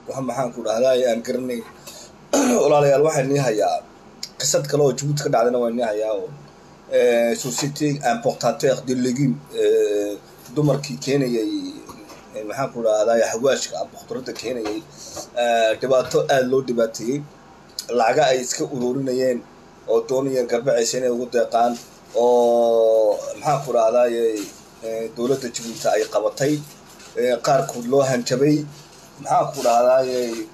wax maxaan ku dhahdaa aan garanay walaalayaal waxaan nii hayaa qisad kale oo jabuuti ka dhacdayna waan nii hayaa oo société importateur de legume dumarkii keenayay maxaan ku dhahdaa hawaashka ama khudradda keenayay dhibaato aada loo dhibaateeyey lacaga ay iska ururinayeen oo doonayeen garbacaysa inay ugu deeqaan oo maxaan ku dhahdaay dowladda jabuuti ay qabatay qaarkood loo hanjabay maxaan ku dhahdaay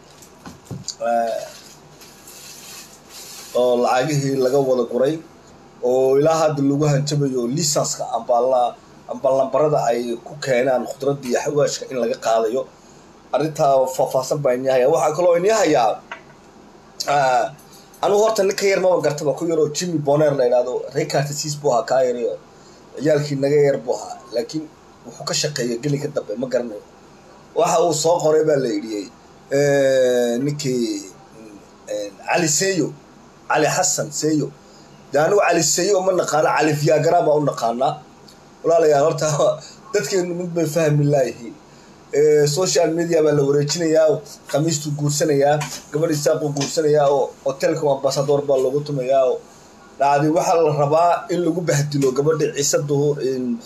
oo lacagihii laga wada guray oo ilaa hadda lagu hanjabayo lisanska ambala amba lambarada ay ku keenaan khudradda iyo xawaashka in laga qaadayo arrintaa faahfaahsan baa inii hayaa waxaa kaloo inii hayaa anugu horta nin ka yar maba gartaba ku yaroo jimmy boner la idhahdo rekartasiis buu ahaa kaa yari oo ciyaalkii naga yar buu ahaa laakiin wuxuu ka shaqeeya geli ka dambe ma garanayo waxa uu soo qoray baa la idhiyey ninkii cali seyo cali xasan seyo de anigu cali seyo ma naqaano cali viagara baa u naqaanaa walaalayaal horta dadkeenu mid bay fahmi laayihiin social media baa la wareejinayaa khamiistuu guursanayaa gabadhii saaquu guursanayaa oo hotelka ambasador baa lagu tumayaa oo dhacdi waxaa la rabaa in lagu bahdilo gabadha ciise duhur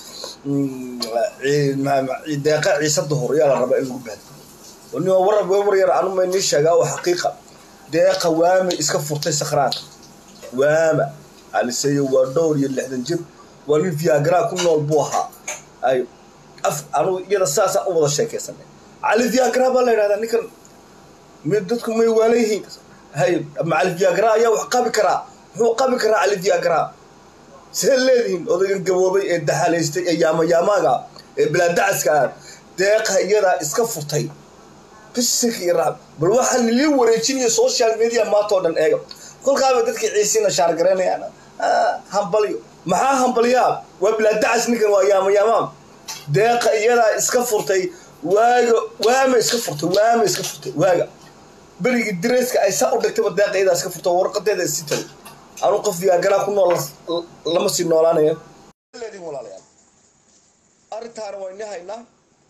deeqa ciise duhur ayaa la rabaa in lagu bahdilo nin war war yar anu ma inii sheegaa oo xaqiiqa deeqa waame iska furtay sakhraanka waama aliseyo waa dhowr iyo lixdan jir waa nin viagra ku nool buu ahaa ay af anugu iyada saasaan u wada sheekaysanay cali viagra baa la yidhahdaa ninkan m dadku may waala yihiin hay ama cali viagra ayaa wax qabi karaa muxuu qabi karaa cali viagra see leedihiin odaygan gaboobay ee daxalaystay ee yaamayaamaaga ee bilaadacaska ah deeqa iyadaa iska furtay bisik iyo raab bal waxaa nilii wareejinaya social media maanta oo dhan eega kolkaaba dadkii ciisiina shaargaraynayaan hambalyo maxaa hambalyaa waa bilaadacas ninkan waa yaamayaamaam deeqa iyadaa iska furtay waaga waama iska furtay waama iska furtay waaga berigii direeska ay saa u dhigtayba deeqa iyadaa iska furtay warqadeeda isi tagay anuu qof viagaraa ku nool lama sii noolaanaya leediin walaalayaal arrintaana waa ini haynaa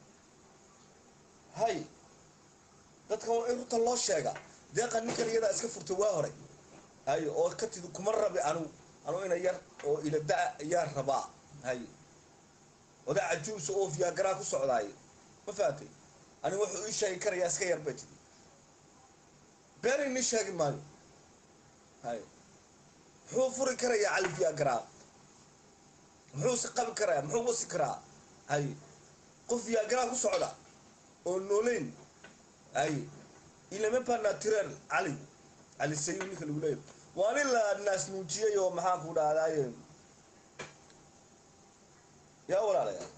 hay dadkan waa in runta loo sheega deeqa ninkan iyadaa iska furtay waa horay hay oo ka tidi kuma rabi anu anu ina yar oo ila da- ayaa rabaa hay oda cajuusa oo viagaraa ku socdaayo ma fahatay ani wuxuu ii sheegi karayaa iska yar bay tidi been ini sheegi maayo hay muxuu furi karayaa cali viagaraa muxuu si qabi karayaa muxuu wasi karaa hay qof viagaraa ku socda oo nooleyn hay ilama pas naturel cali cali sayo ninka lagu leeyahy waa nin la naas nuujiyey oo maxaan ku dhahdaye yaa walaalayaa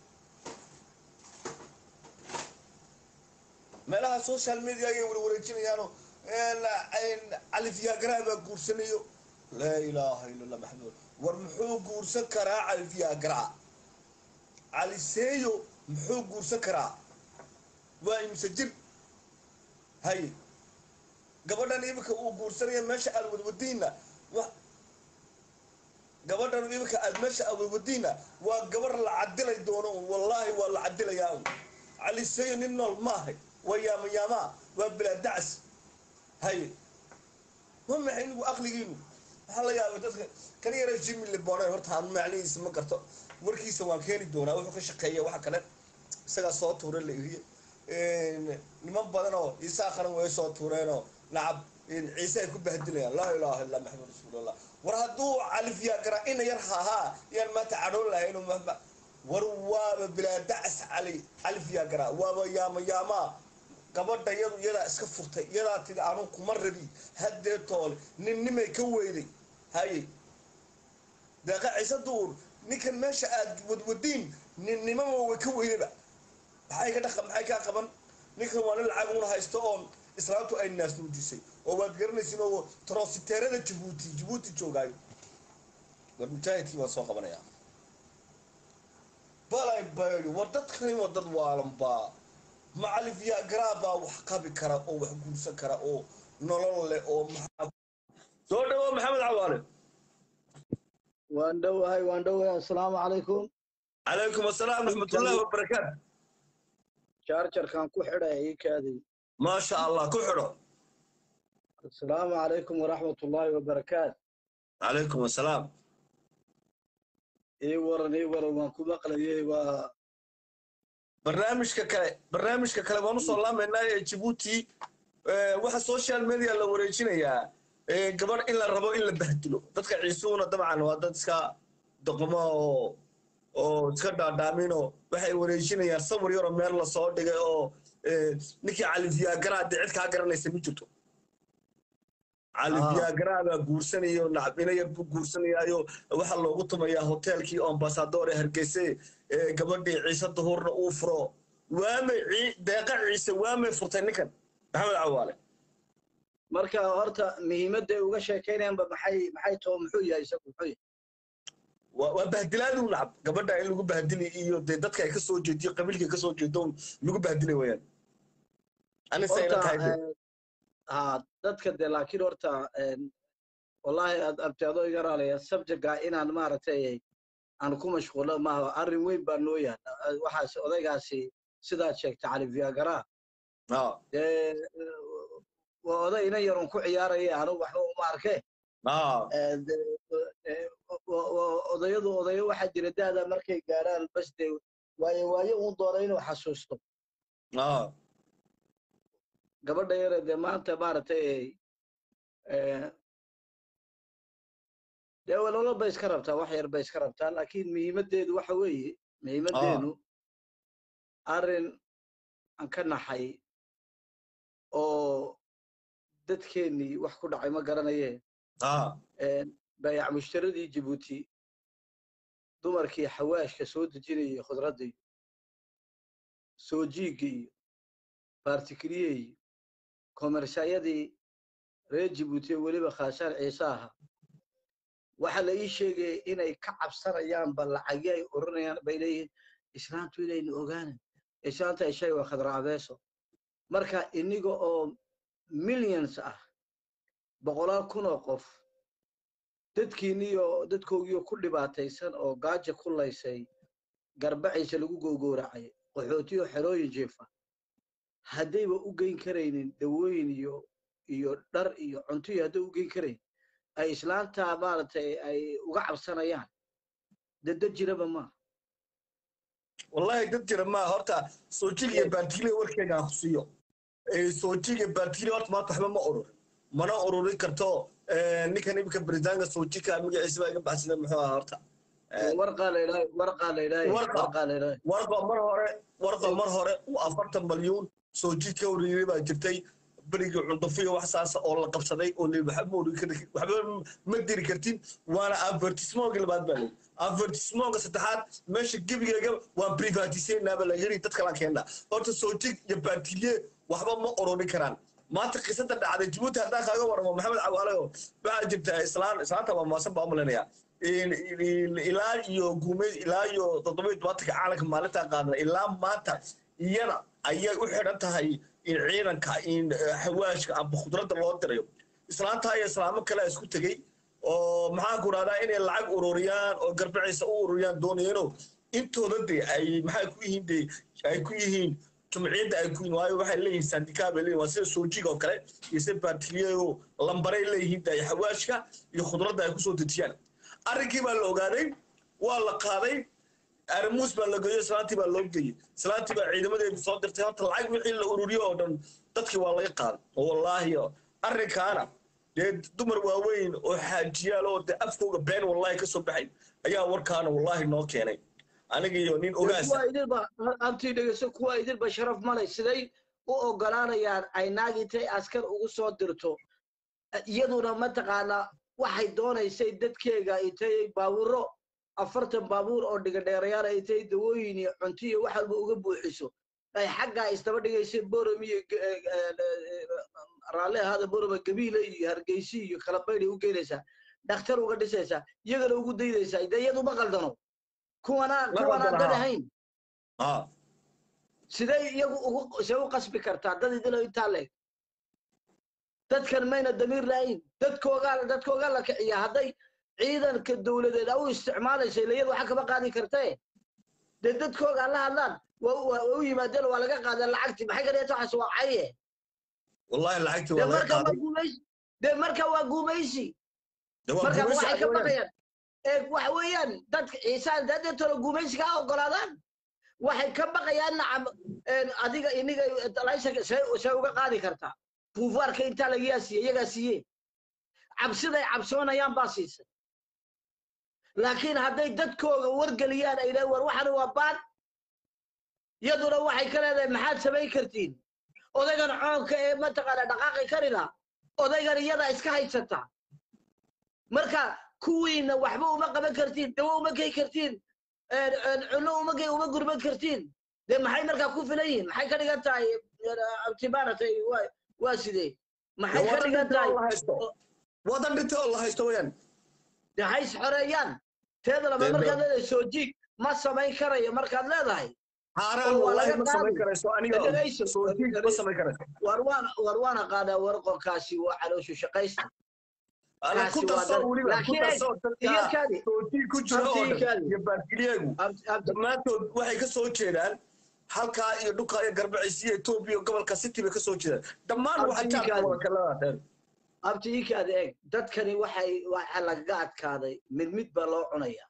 meelaha social media ayay wala wareejinayaanoo cali viagra baa guursanayo laa ilaaha illa allah maxamed war muxuu guursan karaa cali viagra cali seeyo muxuu guursan karaa waa imse jir hay gabadhan iminka uu guursanaya meesha aad wadwadiina wa gabadhan iminka aad meesha aad wadwadiina waa gabar la cadilay doono un wallaahi waa la cadilayaa un cali seeyo nin nool maahay waa yaamayaama waa bilaadacas hay ma maxay inigu aqligiinu waxaa la yaabay dadka kan yara jimmy lebone horta aan macnihiisa ma garto warkiisa waan keeni doonaa wuxuu ka shaqeeya waxa kale isagaa soo tuura la iriye niman badan oo isaa qaran way soo tuureenoo nacab ciise ay ku bahdilayaan laa ilaaha illa maxamed rasuulallah war hadduu califyaagara ina yar hahaa yaan maanta cadhoon lahayn war waaba bilaadacas cali califyaagara waaba yaama yaamaa gabadha yadu iyadaa iska furtay iyadaa tidi anu kuma rabi haddee toole ninnimay ka weyday haye deeqa ciise duur ninkan meesha aad wadwadiin ninnimama way ka weydayba maxay ka dhaqa maxay kaa qaban ninkan waa nin lacag una haysto oon islaamtu ay naas nuujisay oo waad garanaysin oo trositeerada jabuuti jabuuti joogaayo war mujaahidkii waan soo qabanayaa balay baydi war dadkani waa dad waalanbaa macali viagra baa wax qabi kara oo wax guursan kara oo nolol leh oo soo dhawo maxamed cawaale waan dhowahay waan dhowahay assalaamu calaykum calaykum assalaam raxmatullaahi wabarakaatu jaarjarkan ku xidhay ii kaadin maasha allah ku xidho asalaamu calaykum waraxmat ullaahi wabarakaatu calaykum assalaam ii waran ii waran waan ku maqlayay waa barnaamijka kale barnaamijka kale waan usoo laamaynaa ee jabuuti eh, waxa social media la wareejinayaa eh, gabadh in la rabo in la bahdilo dadka ciisuhuna dabcan waa dad iska doqmo oo oo iska dhaadhaaminoo waxay wareejinayaan sawir yaroo meel lasoo dhigay oo eh, ninkii cali viagara dee cid kaa garanaysa ma jirto cali Ah. viagara baa guursanayo nacbina yar buu guursanayaayo waxaa loogu tumayaa hoteelkii ambasador ee hargeyse ee gabadhii ciise duhurna uu furo waamay cii- deeqa ciise waamay furtay ninkan maxamed cawaale marka horta muhiimadda ay uga sheekaynayaanba maxay maxay too muxuu yahay isagu muxuu yahay waa waa bahdilaadu nacab gabadha in lagu bahdili iyo dee dadka ay ka soo jeediyo qabiilka ay ka soo jeedo lagu bahdilay wayaan anise ina horta tahay de. eh, ha dadka de laakiin horta en, wallahi aad abteado iga raalaya subjectga inaan maaragtay aan ku mashquulo maaha arrin weyn baa noo yaala Eh, waxaas odaygaasi sidaad sheegtay cali viagara Ah, dee eh, waa oday ina yarun ku ciyaaraya anigu waxba uma arke ah, Eh, de- eh, wa- wa- odayadu odayo waxaa jira da'da markay gaaraan bas dee waayo waayo uun doona inuu xasuusto ah, gabadha yare dee maanta maaragtay eh, dee walalo bay iska rabtaa wax yar bay iska rabtaa laakiin muhiimaddeedu waxa weeye muhiimaddeedu arrin aan ka naxay oo dadkeennii wax ku dhacay ma garanayeen ah, bayac mushtaradii jabuuti dumarkii xawaashka soo dejinayay khudradda iyo soo jiigga iyo baartikiriye iyo komersayadii reer jabuuti ee weliba khaashaan ciise ahaa waxaa la ii sheegaya inay ka cabsanayaan ba lacagyo ay oranayaan bay leeyihiin islaantu inaynu ogaanan islaanta ishay waa khadra abeeso marka iniga oo millions ah boqolaal kun oo qof dadkiiniyo dadkoogiyo ku dhibaataysan oo gaaja ku laysay garbaciisa lagu gowgowracay qaxootiyo xerooyin jeefa haddayba u geyn karaynin dawooyin iyo iyo dhar iyo cunto iyo hadday u geyn karayn ay islaanta maaragtay ay uga cabsanayaan dada jiraba maaha wallahi dad jira ma horta soojig iyo baartigile warkeega aan ku siiyo Eh, soojig iyo baartigile horta maanta waxba ma urur mana ururin karto eh, ninkan imika baritaanka soojika magaciisa baa iga baxsada muxuu ahaa horta Eh, warqaa la idhaahay warqaa la idhaahay Warqa. warqaa la idhaahay warqa mar hore warqa mar hore uu afartan malyuun soojid ka ururiyey baa jirtay berigii cundufiya wax saasa oo la qabsaday oo li waxba ma ururin kari- waxba ma diri kartin waana avertismonka labaad baa leyi avertismonka saddexaad meesha gebigeega waan privatisenaaba la yiri dad kalaan keennaa horta soojig iyo baartilye waxba ma ururin karaan maanta qisada dhacday jabuuti haddaan kaaga waramo maxamed cawaalayo waxaa jirta islaan islaanta waa maasan baa umalanaya ilaa iyo guumeyd ilaa iyo toddoba iyo tobaatanka caalamka maalintaa qaadna ilaa maanta iyada ayay u xidhan tahay in ciidanka in xawaashka amba khudradda loo dirayo islaantaa iyo islaamo kale isku tegey oo maxaan ku rahdaa inay lacag ururiyaan oo garbaciisa u ururiyaan doonayeenoo intooda de ay maxay ku yihiin de ay ku yihiin jumciyadda ay ku yihiin waayo waxay leeyihiin sandikaa bay leeyihin waa sida soojiga oo kale iyo sida baartiliyeyo lambaray leeyihiin de xawaashka iyo khudradda ay kusoo dejiyaan arrinkii baa la ogaaday waa la qaaday arrimuus baa la geeyo islaantii baa loo geeyey islaantii baa ciidamadeedu soo dirtay horta lacag wixii la ururiyo oo dhan dadkii waa laga qaaday oo wallaahi arrinkaana dee dumar waaweyn oo xaajiyaal oo dee afkooga been wallaahi ka soo baxay ayaa warkaana wallaahi noo keenay aniga iyo nin ogaasa kuwa idilba antii dhegeyso kuwa idilba sharaf malay siday u ogolaanayaan ay naag intay askar ugu soo dirto iyaduna mataqaanaa waxay doonaysay dadkeega intay baabuuro afartan baabuur oo dhigadheerayaal ay intay dawooyin iyo cunto iyo wax walba uga buuxiso ay xaggaa isdaba dhigaysay borom iyo raalli ahaada boroma gabiile iyo hargeysi iyo kalabaydhay u geynaysaa dhakhtar uga dhisaysaa iyagana ugu daydaysaa de iyadu ma qaldano kuwanaan Ma kuwanaan qaldana, dad ha. ahayn ah sidee iyagu ugu see u qasbi kartaa dad idilo intaa leeg dadkan mayna damiir lahayn dadkoogaa dadkoogaa la kiciya hadday ciidanka dowladeed u isticmaalaysa ila iyadu waxa kama qaadi kartee dee dadkoogaa la hadlaan waa waa- waa u yimaadeen waa laga qaadeen lacagtii maxay ka dhigata waxaas waa caye wallahi lacagtii dee waa laga marka waa qaaday gumaysi dee marka waa gumaysi dee waa marka gumaysi waxay ka cad weeyaan. baqayaan ee waxa weeyaan dadka ciisaan dee tolo gumaysiga ha ogolaadaan waxay ka baqayaan nacam een, adiga iniga laysanka see see uga qaadi kartaa buufaarka intaa lagayaa siiye iyagaa siiye cabsiday cabsoonayaan baa siisay laakiin hadday dadkooga wargeliyaan ay dhahan war waxani waa baan yaduna waxay ka leedahay maxaad samayn kartiin odaygan coonka ee mataqaana dhaqaaqi karina odaygan iyada iska haysata marka kuwiina waxba uma qaban kartiin dawo uma gey kartiin een, een, cunno uma gey uma gurban kartiin dee maxay markaa ku filan yihiin maxay ka dhigan tahay abtimaanatay waa waa sidee maxay Dee ka wadan dhigan dhintay tahay oo la haysto wadan dhintay oo la haysto weeyaan dee hays xoreeyaan teeda laba Dee- markaad leedahay soo jiig ma samayn karayo markaad leedahay xaaraan oo waa wallahi laga ma samayn qaadi. karayso aniga Dhegayso, soo jiig ma dhegayso. samayn karayso war waan war waan aqaanaa warqonkaasi waa calooshu shaqaysta ala ku Kaasi waa darso dad- weliba ku laakiin darso iyo dadka kaadi soo jiig ku jira oo Abti dhan kaadi. iyo baarkilyeegu abti abti dhammaantood waxay ka soo jeedaan halkaa iyo dhulkaa iyo garbaciisiya etoobiya iyo gobolka city bay ka soo jeedaan dhammaan Abti waxay jaadka kaadi. wada kalada dheer abti ikaada eeg dadkani waxay waxa lagaga adkaaday mid mid baa loo cunaya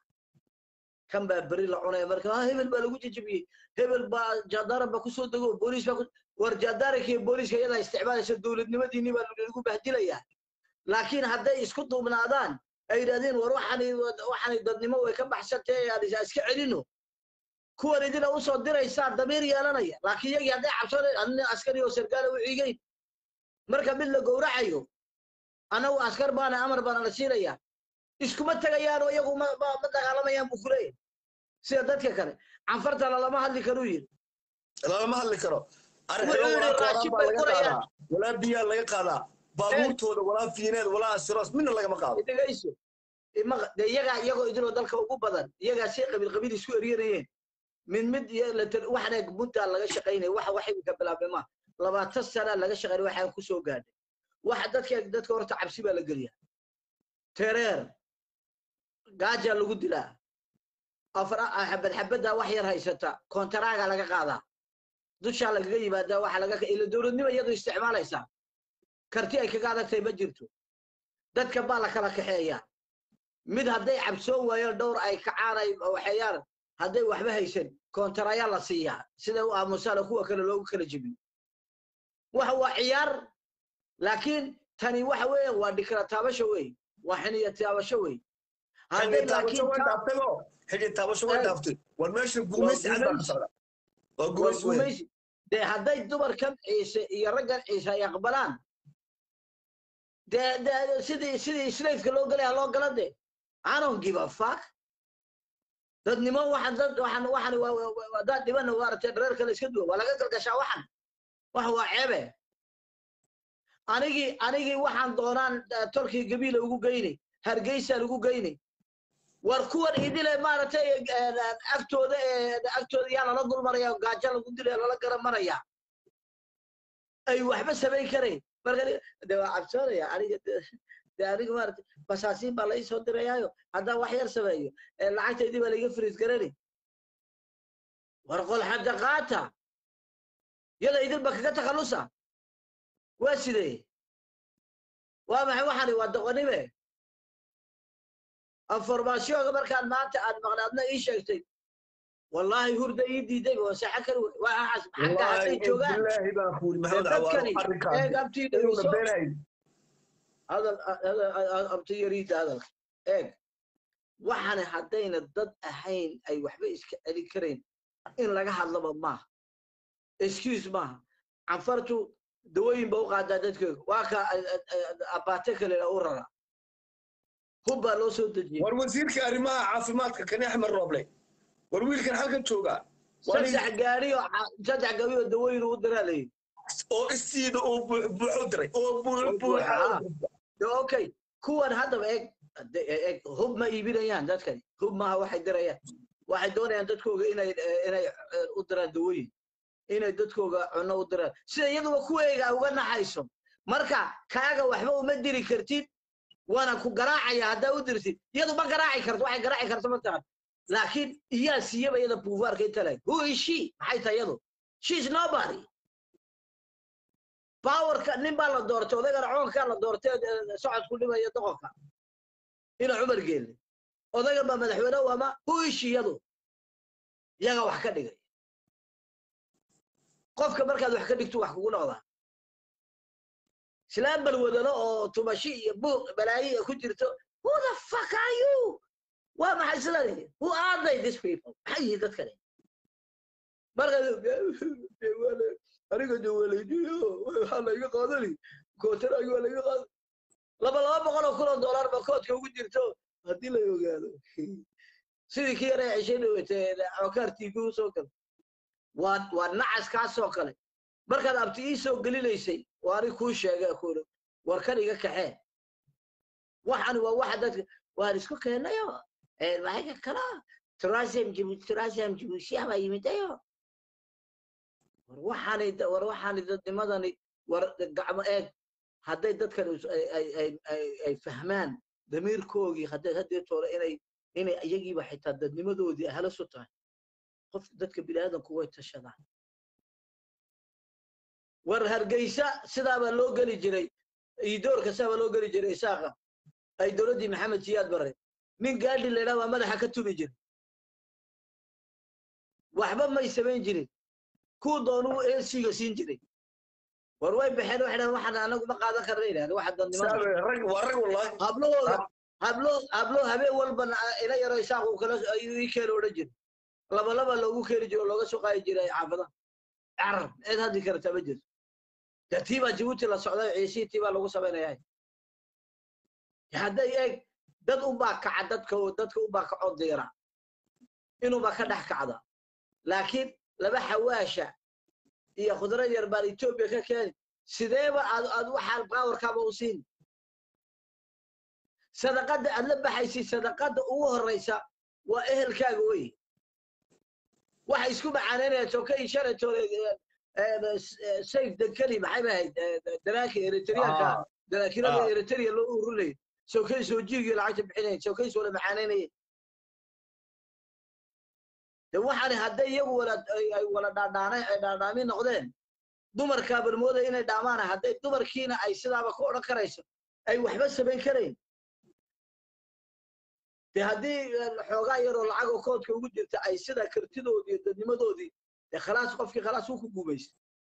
kan baa beri la cunaya marka ah hebel baa lagu jejebiyey hebel baa jaadaran baa kusoo dego booliis baa ku- war jaadaranka iyo booliiska iyadaa isticmaalaysa dowladnimadiinii baa lagu bahdilayaa laakiin hadday isku duubnaadaan ay yidhahdeen war waxani waxani dadnimo way ka baxsantay aan is- iska celino kuwan idina usoo diraysaa damiir yeelanaya laakiin iyagii hadday cabsanayn adina askari oo sargaala u ciigayn marka mid la gowracayo anagu askar baana amar baana la siinaya iskuma tegayaan oo iyagu ma ma- ma dagaalamayaan buu kuleeyahay sida dadka kale canfartana lama hadli karuu yidhi lalama hadli karo Wuxuu arxilo yidhi walaa raashin kooraan baa bay laga gurayaan. qaadaa walaa biyaa laga qaadaa baabuurtooda walaa fiineed walaa asiroos midna lagama qaado dhegayso ima de iyagaa iyagoo idinoo dalka ugu badan iyagaa si qabiil qabiil isku eryanayeen mid mid iyo la tar- waxna muddaa laga shaqaynaya waxa wax imika bilaabmay ma labaatan sana laga shaqaynay waxaan ku soo gaadhay waxa dadka dadka horta cabsi baa la geliyaa tereer gaajaa lagu dilaa afar xabad xabaddaa wax yar haysata kontaraaga laga qaadaa dushaa lagaga yimaadaa waxa laga ila dowladnimo iyadu isticmaalaysaa karti ay kaga adagtahay ma jirto dadka baa la kala kaxeeyaa mid hadday cabsoon waayeen dhowr ay kacaan ay waxeeyaan hadday waxba haysan kontarayaa la siiyaa sida u aamusaana kuwa kale loogu kala jebiyo waxa waa ciyaar laakiin tani waxa weeye waa dhikra taabasho wey waa xiniya taabasho wey hadday xidhi taabasho laakiin way taa- dhaaftay oo xidhi taabasho way Ee. dhaaftay war meesha gumaysi cad baa ka gumaysi. socda waa waa gumaysi weyn gumaysi dee hadday dumarkan ciise iyo raggan ciise ay aqbalaan dee dee sidii sidii slaveska loo galaya loo gala de I don't give a fuck dadnimo waxaan dad waxaan waxaan waa- waa- waa- waa dad dhibana maaragtay reerka la iska duwa waa laga galgashaa waxan waxa waa ceebe anigii anigii waxaan doonaan eh, tolkii gabiila ugu geynay hargeysaan ugu geynay war kuwan idile maaragtay eh, eh, agtooda eh, agtooda yaa lala dulmaraya gaajo lagu dilaya lala garamaraya ay waxba samayn karayn marka ni- de waa cabsoonaya aniga de- de aniga maaragtay basaasiin baa lai soo dirayaayo haddaan wax yar sameeyo ee lacagtaydii baa laiga firiis garani war qol xadda qaata yada idinba kaga takhallusa waa sidee waa maxay waxani waa doqonime informationka markaan maanta aad maqnaadna ii sheegtay wallaahi hurda ii diiday waa saxa kari wey waa axas xagga hadday joogaan bilaahi baan kuuli maxamed dadkani cawaaro eeg arrinkaasi abtii inuuna dhegeyso beenahay hadal hadal- abti yariida hadalka eeg waxaana haddayna dad ahayn ay waxba iska celin karayn in laga hadlaba maaha excuse maaha canfartu dawooyin ba u qaadaa dadkooga waa ka abaate kale u rara hub baa loo soo dejiyey war wasiirka arrimaha caafimaadka kani axmed rooble war wiilkan halkan jooga waa nin- saddex gaari oo ca- saddex gaari oo dawooyin u diraa layidhi oo istiida uu buu- buuxu diray oo buu- buuxa Ah. De, okay kuwan haddaba eeg de- eeg hub ma iibinayaan dadkani hub maaha waxay dirayaan waxay doonayaan dadkooga inay eh, inay eh, u diraan dawooyin inay dadkooga cunno u diraan sida iyaduba kuweega uga naxayso marka kaaga waxba uma diri kartid waana ku garaacaya haddaa u dirtid iyadu ma garaaci karto waxay garaaci karto ma tahan laakiin iyaa siiyaba iyada buufaarka inta leg who is she maxay tahay iyadu she is nobody bawarka nin baa la doortay odagana coonkaa la doortay ee socodku dhimaya doqonka ina cumar geelle odagan baa madaxweyne u ama hu ishiyadu yaga wax ka dhigay qofka markaad wax ka dhigto wax kugu noqdaa islaan balwadano oo tumashi iyo buuq balaayi ku jirto who the fuck are you waa maxay sidani who are they these people maxay yihiin dadkani markaad aniga dawaleejiyo waxaa layga qaadani kootaragi waa layga qaadan laba laba boqol oo kun oo dollar ba koodka ugu jirto haddii la ogaado sidii kii yare ceshay dhawatee cookaar tv usoo gal waa waa nacas kaasoo kale markaad abti ii soo gelinaysay waa anig kuu sheega kuuri war kan iga kaxee waxani waa waxa dadka waan isku keenayo maxayka kala turasium jibuuti turasium jibuutiya baa yimidayo war waxaani war waxaani dadnimadani war gacmo eeg hadday dadkan ay fahmaan damiirkoogii hadday haddii toole inay inay iyagiiba xitaa dadnimadoodii halas u tahay qof dadka biniaadanku way tashadaan war hargeysa sidaabaa loo geli jiray idoorka sidaabaa loo geli jiray isaaqa ay dowladdii maxamed siyaad bare nin gaadhi la idhaha baa madaxa ka tumi jiray waxba may samayn jirin kuu doonuu esiga siin jiray war way baxeen waxay dhahan waxaan anagu ma qaadan karna yidhahda waxa dadnimada waa rag wallahi hablahooda hablo hablo habeen walbana ila yaro isaaqu kala ayuu ii keena odhan jiray laba laba loogu keeni jiro looga soo qaadi jiray xaafadaha carab cid haddi karta ma jirto dee tii baa jibuuti la socday ciisii tii baa lagu samaynayaa hadday eeg dad ubaa kaca dadka dadka ubaa kacoo diira inuubaa ka dhex kacda laakiin laba xawaasha iyo khudra yar baan etoobiya ka keeni sideeba aad aad waxaa baawarkaaba u siin sadaqadda aad la baxaysid sadaqadda ugu horraysa waa ehelkaaga wey waxa isku macaanaynaya tokay shalatooda sayf dankeli maxay ba ahayd danaanka eritriyaanka danaakirada eritrea loo ururinayay sokay soo jiigii lacagta bixinaya sokay soo la macaanaynaya de waxaani hadday iyagu wala ay wala dhaadhaanay ay dhaadhaami noqdeen dumarkaa balmooda inay dhaamaan hadday dumarkiina ay sidaaba ku odhan karayso ay waxba samayn karayn de haddii xoogaa yaroo lacagoo koodka ugu jirta ay sida kartidoodii iyo dadnimadoodii dee khalaas qofkii khalaas uu ku guumaystay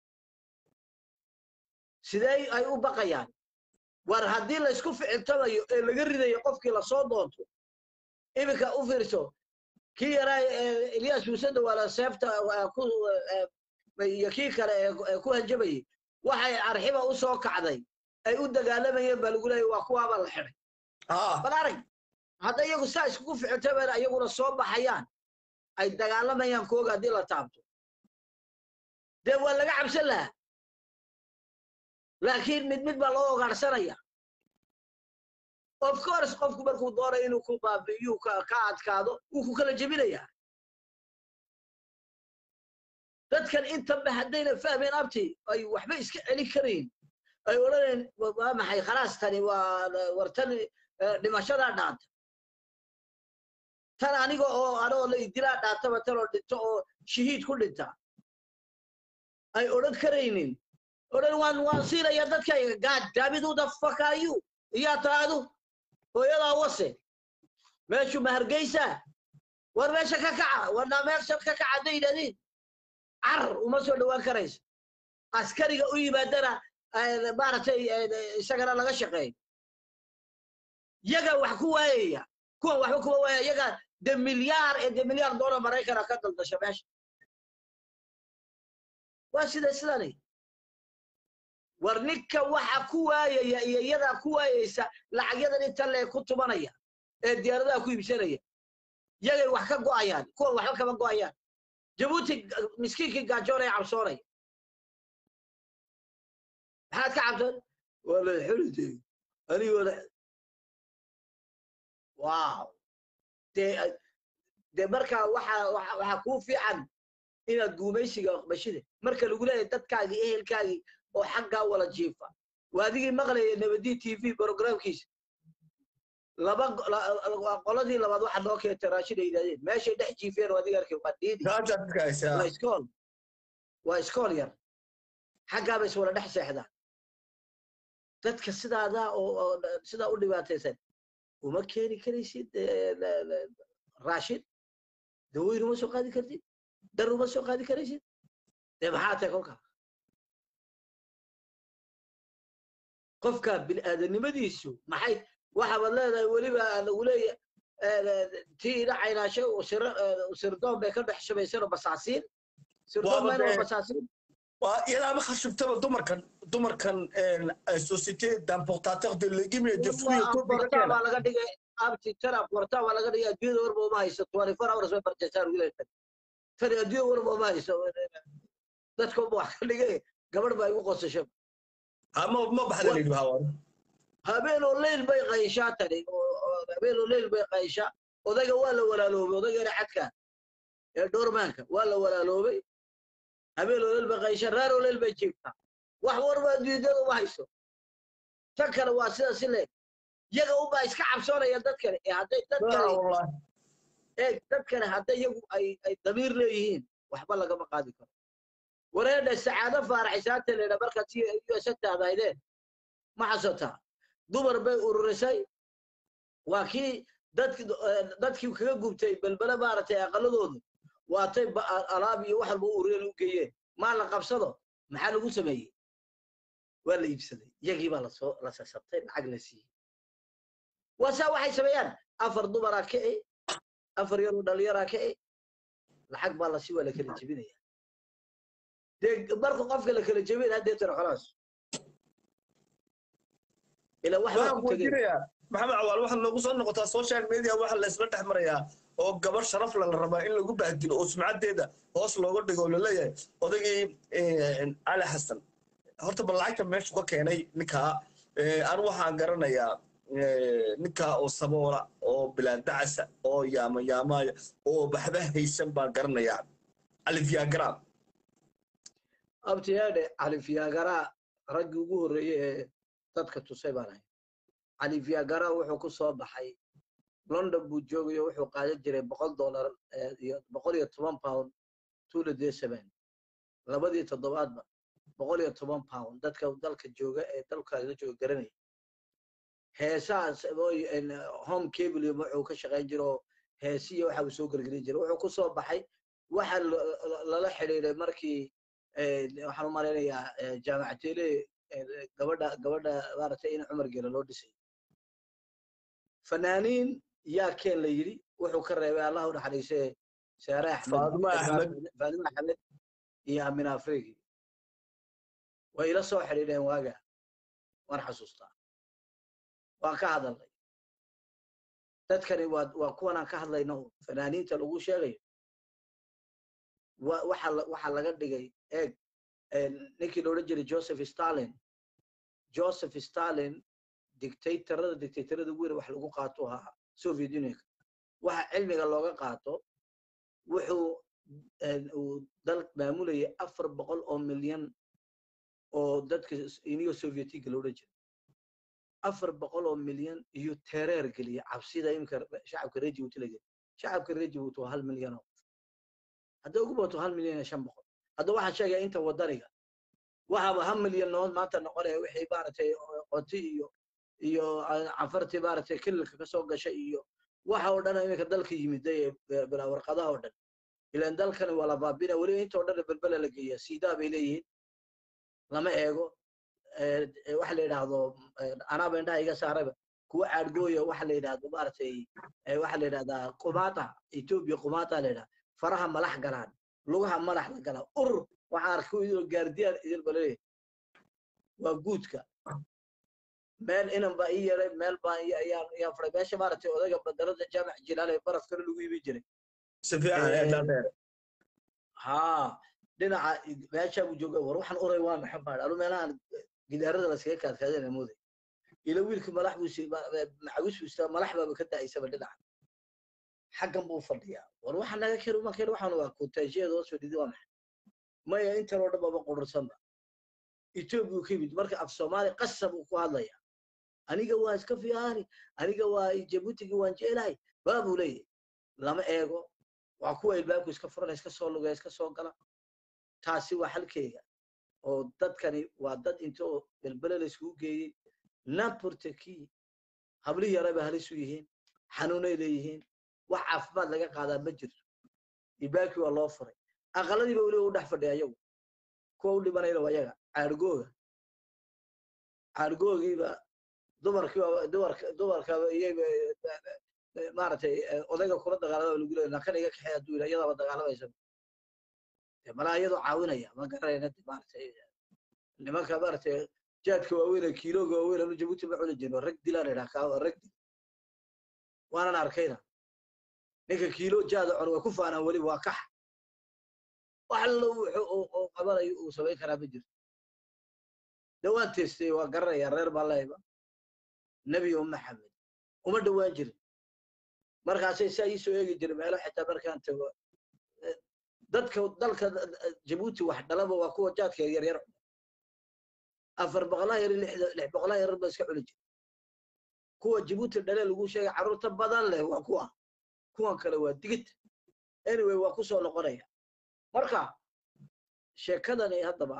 sidee ay u baqayaan war haddii laysku ficiltamayo ee laga ridayo qofkii lasoo doonto iminka u fiirso kii yaraa ilyas muusada waala seefta iyo kii kale ee ku hanjabayay waxay arxiba u soo kacday ay u dagaalamayeen baa lagu leeya waa kuwaabaa la xidhay bal arag hadda iyagu saa iskugu ficiltamayna iyaguna soo baxayaan ay dagaalamayaan kooga haddii la taabto dee waa laga cabsan lahaa laakiin mid mid baa loo ogaarsanaya of course qofku markuu doonayo inuu ku baabi'iyuu ka adkaado wuu ku kala jebinayaa dadkan intaba haddayna fahmeen abti ay waxba iska celin karayn ay odhanayn waa maxay khalaas tani waa war tan dhimashadaa dhaanta tan aniga oo anoo la idilaa dhaantaba tan oo dhinto oo shahiid ku dhinta ay odhan karaynin odhan waan waan siinaya dadkayga gaad daabiduuda fakaayu iyaa taadu hooyadaa wase meeshu ma hargeysa war meesha ka kaca warna meesha ka kaca hadday yidhahdiin car uma soo dhowaan karayso askariga u yimaadana maaragtay isagana laga shaqeeyo yaga wax ku waayaya kuwan waxba kuma waaya yaga de milyaar ee de milyaar doolar maraykana ka daldasha meesha waa sida sidani war ninka waxa ku waayaya iyo iyadaa ku waayaysa lacagyadan inta lee ku tumanaya ee diyaaradaha ku iibsanaya yagay wax ka go'ayaan kuwan waxba kama go'ayaan jabuuti miskiinkii gaajoonaya cabsoonaya maxaad ka cabsan waa la xulitay anigoo la wow dee dee markaa waxa waxaa kuu fiican inaad guumaysiga bashida marka lagu leeyahay dadkaagii ehelkaagii oo xaggaa wala jiifa waa adigii maqlaya nabadi t v programkiisa laba qoladii labaad waxa noo keentay raashin ay yidhahdeen meeshay dhex jiifeen oo adiga arkay waa dhiidi waa iskool waa iskool yar xaggaa bay iswala dhex seexdaan dadka sidaada oo oo sidaa u dhibaataysan uma keeni karaysid eh, la- la- raashin dawoyn uma soo qaadi kartid dar uma soo qaadi karaysid dee maxaa tahay kolkaa qofka bilaadanimadiisu maxay waxaabad leedahay weliba lagu leeyahay tii ina caynaasho sirdoon bay ka dhex shabaysanoo basaasiin sirdoon Waaba mayna waa dee- basaasiin waa iyadaaba khashubtaba dumarkan dumarkan société d'importateur de légumes et de fruits et tout qortaa baa laga dhigay abti tana qortaa baa laga dhigay adduunyada warba uma hayso twenty four hours bay barjasaan wiilashan tani adduunyada warba uma hayso dadka uma wax ka dhigay gabadh baa igu qosasho ama ma baxda la yidhi hawa habeen oo leyl bay qayshaa tani oo- oo habeen oo leyl bay qayshaa odayga waa la walaaloobay odaygeena cadka ee dhoormaanka waa la walaaloobay habeen oo leyl bay qayshaa reer oo leyl bay jiiftaa wax warba adduunyada uma hayso tan kale waa sidaas i leeg yaga unbaa iska cabsoonaya dadkani ee hadday dadkani wallahi eeg dadkani hadday iyagu ay ay damiir leeyihiin waxba lagama qaadi karo wareedha sacaado faaraxisaanta leedha markaad si us taadaydeen ma xasotaa dumar bay ururisay waa kii dadki dadkii kaga gubtay belbele maaragtay aqaladoodu waatay ba- a- alaab iyo wax walba u urureen u geeyeen maa la qabsado maxaa lagu sameeyey waa la iibsaday iyagii baa lasoo la sasabtay lacag la siiyey waa saa waxay sameeyaan afar dumaraa kici afar yaroo dhalinyaraa kici lacag baa lasi waa la kala jebinaya dee marka qofka la kala jebin haddee tira khalaas ila wax baa waxaan ku tegay weydiinayaa maxamed cawaal waxaa noogu soo noqotaa social media waxa la isla dhex marayaa oo gabar sharaf la la rabaa in lagu bahdilo oo sumcadeeda hoos looga dhigo oo laleeyahay odaygii cali xasan horta bal lacagta meeshu ka keenay ninkaa anu waxaan garanayaa ninkaa oo saboola oo bilaandacasa oo yaama yaamaya oo baxba haysan baan garanayaa cali viagram abtiyaadhe cali fiyaagara raggii ugu horreeyey ee dadka tusay baan ahay cali fiyaagara wuxuu ku soo baxay london buu joogayo wuxuu qaadan jiray boqol dollar eh, iyo boqol iyo toban pound tula de seven labadii toddobaadba boqol iyo toban pound dadka dalka jooga ee dalkaala jooga garanaya heesaas oo- en, home cable wuxuu ka shaqayn jiro oo heesiya waxa uu soo gelgelin jiray wuxuu ku soo baxay waxa la- la- lala xidhiiday markii eh, waxaan u malaynayaa eh, jaamacatele eh, gabadha gabadha maaragtay in cumar geela loo dhisay fanaaniin yaa keen la yidhi wuxuu ka reebay allah u naxariisee saare axmed Faadimo Axmed. faadimo axmed iyo amin afriki way ila soo xidhiidheen waaga waan xasuustaa waan ka hadalnay dadkani waa waa kuwan aan ka hadlayno fanaaniinta lagu sheegayo wa- waxa la- waxa laga dhigay eeg eh, ninkii la odhan jiray joseph stalin joseph stalin dictatorada dictatorada ugu yara wax lagu qaato ahaa soviet unionka waxa cilmiga looga qaato wuxuu eh, uu dal maamulayay afar boqol oo milyan oo dadka iniyo sovietiga la odhan jiray afar boqol oo milyan iyo tereer geliya cabsida imika shacabka reer jibuuti la geliya shacabka reer jibuuti waa hal milyan oo qof hadday ugu bato hal milyan iyo shan boqol hadda waxaan sheegaya inta wadaniga waxaaba hal milyan nood maanta noqonaya wixii maaragtay qoti iyo iyo canfartii maaragtay kililka kasoo gashay iyo waxa oo dhan iminka dalka yimiday ee bilaa warqadaha oo dhan ilan dalkani waa la baabina weliba inta oo dhan belbela la geeya siidaa bay leeyihiin lama eego eh, eh, waxa la yidhaahdo eh, anaaba indhaha iga saarayba kuwa caadgooya waxa la yidhaahdo maaragtay eh, waxa la yidhahdaa qumaata etoobiya qumaata la yidhaha faraha malax galaan lugaha madax la galaa ur waxaan arkay idinoo gaardiyaan idin balaleeyahay waa guudka meel inan baa ii yeelay meel baan i- ayaan ayaan faray meesha maaragtay odayga badarada jaamac jilaal ee barafkana lagu iibin jiray si fiican Eh, ee dhaadheer haa dhinaca meeshaa buu jooga war waxaan uray waa maxay baa anu meelahan gidaarada laskaga kaadkaadana mooday ila wiilka malax buu si- ma- ma- macawis buu istaa malax baaba ka da'aysaba dhinaca xaggan buu fadhiyaa war waxa naga keen uma keen waxaan waa kutaashiyeeda hoos fadhidi waa maxay maya intan oo dhan baba qurursanba etoobiya ka yimid marka af soomaali qasab uu ku hadlaya aniga waa iska fiicaani aniga waa jabuutigii waan jecelahay baa buu leeyahay lama eego waa kuwa ilbaabku iska furana iska soo lugaya iska soo gala taasi waa xalkeyga oo dadkani waa dad intoo belbele la iskugu geeyey n'importe qui habli yaraba halis u yihiin xanuunay leeyihiin wax caafimaad laga qaadaa ma jirto ibaaki waa loo furay aqaladiiba weliba u dhex fadhiya ayagu kuwa u dhimanayna waa ayaga caargooga caargoogiiba dumarkiiba dumarka dumarkaba iyaba maaragtay odayga kula dagaalama lagu leeya nakan iga kaxeey hadduu yidha iyadaaba dagaalamaysa malaa iyadoo caawinaya ma garanayna maaragtay nimanka maaragtay jaadka waaweyn kiilooga waaweyn anu jabuuti ma cuni jirno rag dilaan idhaa kaa rag dil waanan arkayna ninka kiilo jaada cun way ku faanaan weliba waa kax wax allo wuxuu qabanayo uu samayn karaa ma jirto de waan teestay waa garanaya reer balayba nebi maxamed uma dhowaan jirin markaasay saa ii soo eegi jiray meelo xitaa markaan tago dadka dalka jabuuti wax dhalaba waa kuwa jaadka yaryar afar boqolaa yar lix boqolaa yarar ba iska cuni jira kuwa jabuuti dhale lagu sheegay carruurta badan leh waa kuwa kuwan kale waa digid anyway waa kusoo noqonaya marka sheekadani haddaba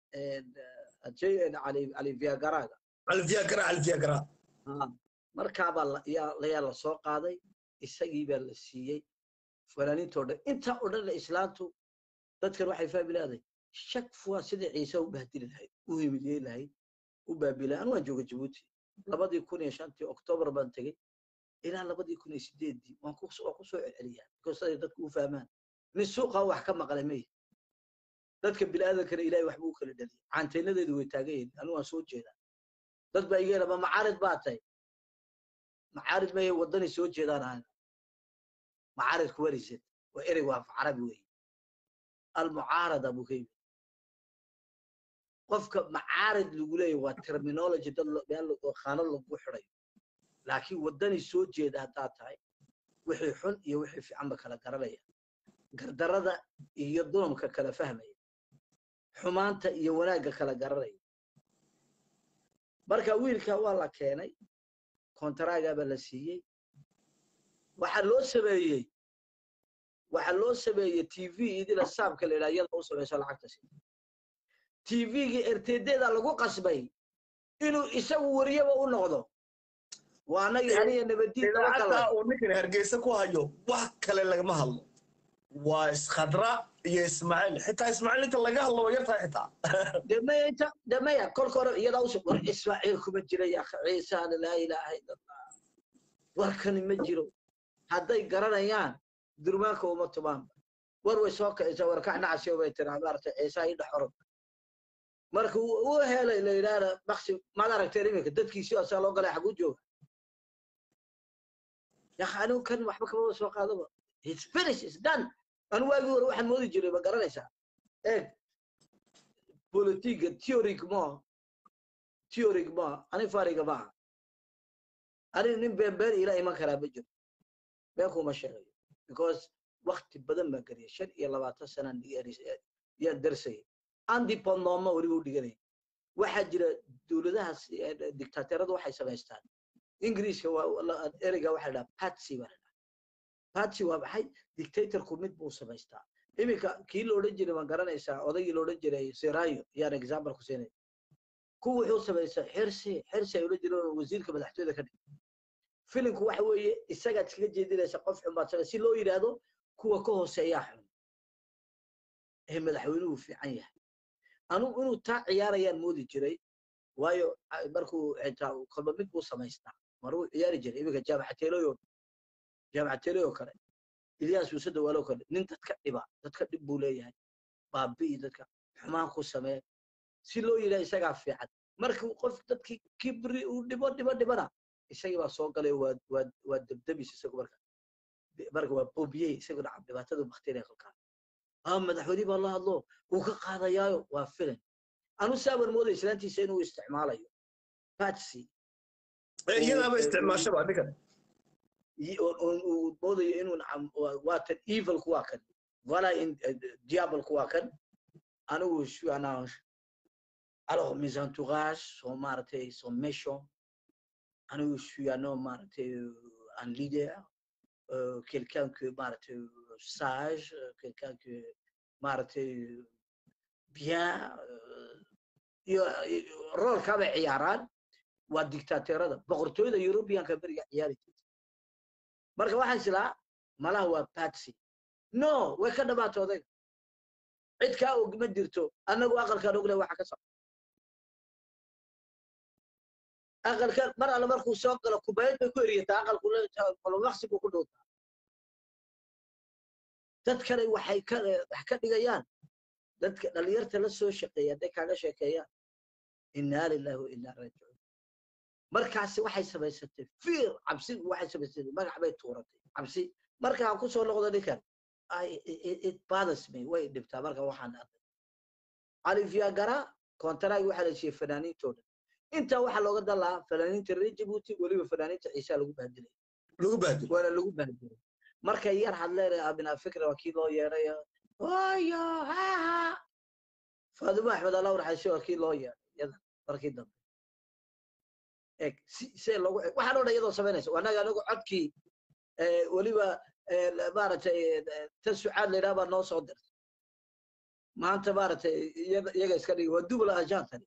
cali viagaraga alviagra alviagra markaabaa yaa la soo qaaday isagii baa la siiyey fanaaniintoo dhan intaa oo dhan islaantu dadkan waxay fahmi leedahay shak fuwa sidai ciise u bahdili lahayd u himiliyey lahayd u baabilay anu waan jooga jabuuti labadii kun iyo shantii oktoobar baan tegey ilaa labadii kun iyo sideeddii waan ku soo celceliyaa because siday dadku u fahmaan nin suuqa wax ka maqlay maya dadka bil'aadankana ilaahay waxba u kala dhaliyay caantaynadeedu way taagan yihin anu waan soo jeedaa dad baa iga ma macaarid baa tahay macaarid maya waddani soo jeedaan ahayn macaarid kuwarisad waa erey waa carabi weeye almucaarada buu ka yimid qofka macaarid lagu leeyahy waa terminology dad meel oo khaanad lagu xidhayo laakiin waddani soo jeeda haddaad tahay wixii xun iyo wixii fiicanba kala garanaya gardarada iyo dulumka kala fahmaya xumaanta iyo wanaagga kala garanaya marka wiilka waa la keenay kontaragaabaa la siiyey waxaa loo sameeyey waxaa loo sameeyey t v idila saabka la yidhaha iyada u samayso lacagta si t v-gii ertedeeda lagu qasbay inuu isagu wariyaba u noqdo waa anagii aniga nabadiidaacadda uu ninkan hargeysa ku hayo wax kale lagama hadlo waa iskhadra iyo ismaaciil xitaa ismaaciil inta laga hadlo waa yartahay xitaa demaya inta demaya kolka hore iyadaa usoo war ismaaciil kuma jira ya ciisaana laa ilaaha ila allah warkani ma jiro hadday garanayaan durmaanka uma tumaan war way soo kicisa warkac nacasiyo bay tiraa maaragtay ciisaa ii dhex orod marka u helay la yidhaahda maksi maad aragteen iminka dadkiisii asaa loo galay xaguu jooga yak anigu kan waxba kamaba soo qaadaba it's finished it's done anu waagii hore waxaan moodi jiray ma garanaysaa eeg politiga theoric ma theoric ma ani fariga maaha ani nin been been ila iman karaa ma jiro been kuma sheegayo because wakti badan baan geliyay shan iyo labaatan sanaan yaan darsayay andipondoma weliba u dhiganaya waxaa jira dowladahaas dictateeradu waxay samaystaan ingiriiska waa ereyga waxa la dhaha patsy baa la dhaha patsy waa maxay dictatorku mid buu samaystaa iminka kii la odhan jiray ma garanaysaa odaygii la odhan jiray serayo yaan example ku siinay ku wuxuu samaystaa xirsi xirsi ay odhan jireen wasiirka madaxtooyada ka dhig filimku waxa weeye isagaad iskaga jeedinaysa qof xun baad samay si loo yidhaahdo kuwa ka hooseeyaa xun ee madaxweynuhu fiican yahay anugu inuu taa ciyaarayaan moodi jiray waayo markuu xitaa kolba mid buu samaystaa maruu ciyaari jiray iminka jaamacateeloyo jaamacateeloyo kale ilyaas muuse dawaalo kale nin dadka dhiba dadka dhib buu leeyahay baabi'i dadka xumaan ku samee si loo yidhaha isagaa fiican markuu qof dadkii kibri uu dhibo dhibo dhibana isagii baa soo galay waa waa waa debdebis isagu marka marka waa bobiyey isagu dhacab dhibaatadu bakteeriya kolkaa ah madaxweyne baa la hadlo wuu ka qaadayaayo waa filan anu saaban mooday islaantiisa inuu isticmaalayo patsy iyadaaba isticmaashaba ninkan uu moodayo inuu waatan evilku waa kan vala diabolku waa kan anigu suis alors mes entourages sont maaragtay sont méchants anigu je suis un homme maaragtay un leader euh, quelqu'un que maaragtay sage quelqu'un que maaragtay bien iyo roolkaa bay ciyaaraan waa dictateerada boqortooyada europeanka beriga ciyaari jirta marka waxaan islaa malaha waa patsy no way ka dhamaato odayga cid kaa og ma jirto annagu aqalkaan ogle waxa ka socda aqalka mar alle markuu soo galo kubayad bay ku eriyataa aqalku maqsi buu ku dhowtaa dad kale waxay ka wax ka dhigayaan dadka dhalinyarta la soo shaqeeya hadday kaaga sheekeeyaan innaa lillahi wa innaa raajicuun markaasi waxay samaysatay fiir cabsi waxay samaysatay magac bay tuuratay cabsi markaan ku soo noqdo ninkan it bothers me way dhibtaa marka waxaan arkay alifyagara kontaraagi waxaa la siiyey fanaaniintooda intaa waxaa looga dalaa fanaaniinta reer jabuuti weliba fanaaniinta ciisaa lagu bahdilay lagu bahdil waana lagu bahdilay markay yar hadleen abinaa fikra waa kii loo yeedhay oyo haha faadimo axmed allah raxaysi waa kii loo yeedhay iyada markii dambe eg si see loogu waxaan o dhan iyadoo samaynaysa annaga anagu codkii weliba maaragtay tan sucaad laydhaha baa noo soo dirtay maanta maaragtay iyaga iska dhigi waa dubla ajan tani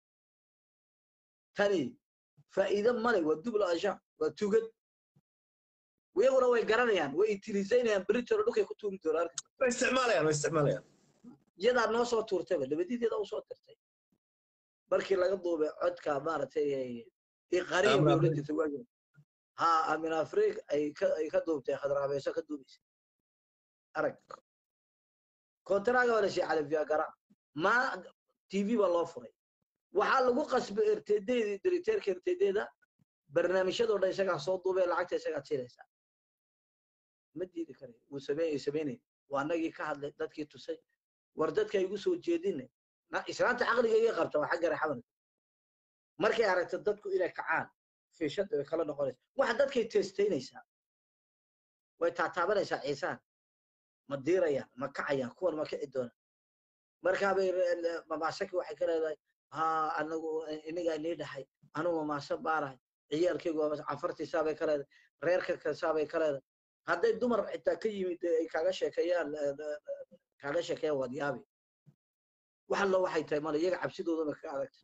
tani faa'iido male waa dubla ajan waa tugad iyaguna way garanayaan way itilisaynayaan britano dhulkay ku tuuri doonaan arki way isticmaalayaan way isticmaalayaan iyadaa noo soo tuurtayba labadideeda u soo dirtay markii laga duubay codka maaragtay iqariya bay odhan jirtay waagi ha amin afrig ay ka ay ka duubtay khadraabeeso ka duubaysa arag kontaraaga waa la shii califyagara ma tv baa loo furay waxaa lagu qasbay rtdeedii diriteerka rtdeeda barnaamijyadoo dhan isagaa soo duubay lacagta isagaa siinaysaa ma diidi karayo wuu sameeyey samaynay waa annagii ka hadlay dadkii tusay war dadka igu soo jeedinay islaanta caqliga iga qabta waa xagga raxaban markay aragto dadku inay kacaan fiishada way kala noqonaysa waxa dadkay testaynaysaa way taataabanaysaa ciisaan ma diirayaan ma kacayaan kuwan ma kici doonaan markaabay mamaasaki waxay ka leedahay ha anagu inigaa inii dhaxay anugu mamaaso baarahay ciyaalkaygu waa cafartiisaabay ka leedahay reerka kasaabay ka leedahay hadday dumar xitaa ka yimid ay kaaga sheekeeyaan kaaga sheekeeyaan waad yaabi wax allo waxay tahay male iyaga cabsidoodaba ka adagta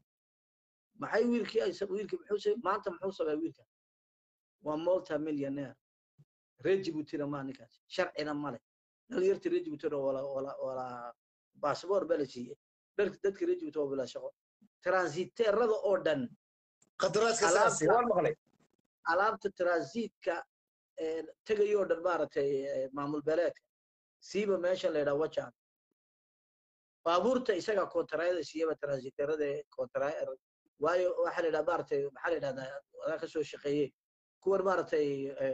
maxay wiilkii ay wiilkii muxuu maanta muxuu sameeya wiilka waa multi millionaire reer jibuutina maa ninkaas sharcina male dhalinyarta reer jibuutina wala wala wala baasboor baa la siiyey dadka reer jibuuti waa bilaa shaqo transiteerada oo dhan qadaraaska saasi waan maqlay alaabta transitka tegayoo dhan maaragtay maamul beeleedka siiba meesha la yidhaha wajan baabuurta isaga kontarayada siiyaba transiteerada kontara waayo waxaa la yidhaha maaragtay maxaa la yidhahdaa adaa ka soo shaqeeyey kuwan maaragtay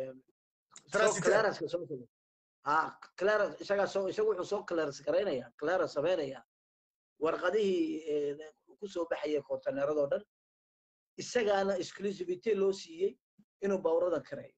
clearanska soo ha clearance isagaa soo isagu wuxuu soo clearance garaynaya clearance samaynaya warqadihii ku soo baxaya kontaneeradoo dhan isagaana exclusivity loo siiyey inuu baaburadan kareeyo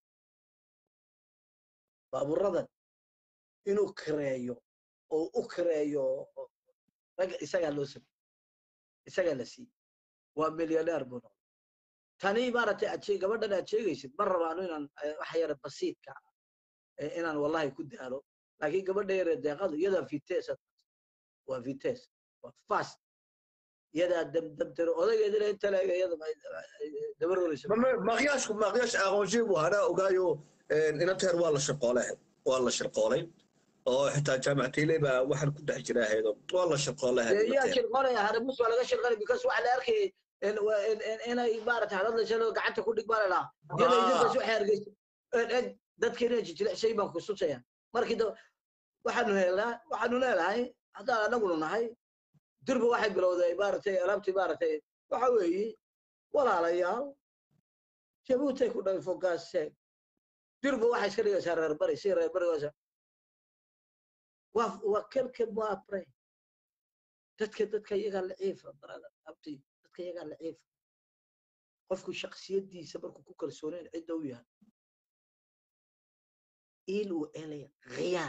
baaburadan inuu kareeyo oo u kareeyo ragga isagaa loo samey isagaa la siiyey waa millioneer buu noqday tani maaragtay aad gabadhan aad sheegaysid ma rabaano inaan waxa yara basiidka inaan wallahi ku daalo laakiin gabadha yare deeqadu iyadaa vites waa vites waa fast iyadaa dabdabdaro odaygeedina inta leega iyada dabaroraysa maqyaashku maqyaash aqoonshay buu hanaa ogaayo inanteer waa la shirqoolay waa la shirqoolay oo xitaa jaamacatiile baa waxaan ku dhex jira ahayd waa la shirqoolay yaa shirqoolaya haramus waa laga shirqolay because waxa la arkay inay maaragtay hadadlaysa gacanta ku dhig baa la dhahaa iyada idinkaas waxay argaysa dadkeena jijilecshay baan ku susaya markii waxaanu helnaa waxaanu leedahay haddaan anagunu nahay durba waxay bilowday maaragtay alaabtii maaragtay waxa weeye walaalayaal jabuutay ku dhalay fogaasee durba waxay iska dhigaysaa reer bari si reer bari waasa waa waa kelke muapre dadka dadka iyagaa laciifa brother abti dadka iyagaa laciifa qofku shaksiyadiisa markuu ku kalsoonayn cidda u yahay il ou elle rien